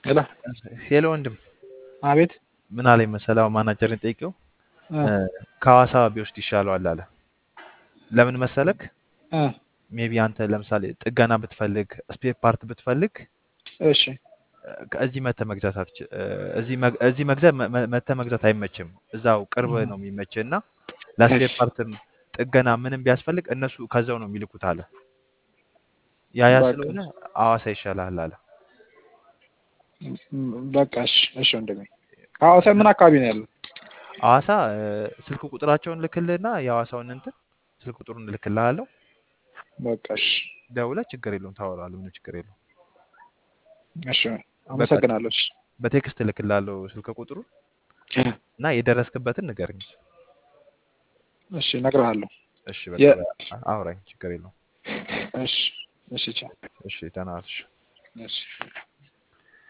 ሄሎ ሄሎ ወንድም አቤት ምን አለኝ መሰለህ አሁን ማናጀርን ጠይቄው እ እ፣ ከሐዋሳ ቢወስድ ይሻለዋል አለ። ለምን መሰለክ? እ ሜቢ አንተ ለምሳሌ ጥገና ብትፈልግ ስፔር ፓርት ብትፈልግ እሺ እ፣ ከዚህ መተህ መግዛት አትች እ፣ እዚህ መግ- እዚህ መግዛት መ- መ- መተህ መግዛት አይመችም። እዛው ቅርብ እ ነው የሚመችህ እና ለስፔር እሺ ፓርትም ጥገና ምንም ቢያስፈልግ እነሱ ከዛው ነው የሚልኩት አለ። ያ ያ በቃ ስለሆነ ሐዋሳ ይሻልሃል አለ። ም- በቃ እሺ እሺ ወንድሜ ሐዋሳ ምን አካባቢ ነው ያለው? ሐዋሳ እ፣ ስልክ ቁጥራቸውን ልክልህና የሐዋሳውን እንትን ስልክ ቁጥሩን እልክልሃለሁ። በቃ እሺ ደውለህ ችግር የለውም ታወራለህ። ምንም ችግር የለውም። እሺ በቃ አመሰግናለሁ። እሺ በቴክስት እልክልሃለሁ ስልክ ቁጥሩን እና የደረስክበትን ንገረኝ። እሺ እነግርሃለሁ። እሺ በቃ የ- በ- አውራኝ፣ ችግር የለውም። እሺ እሺ ቻው። እሺ ተናግረሽ እሺ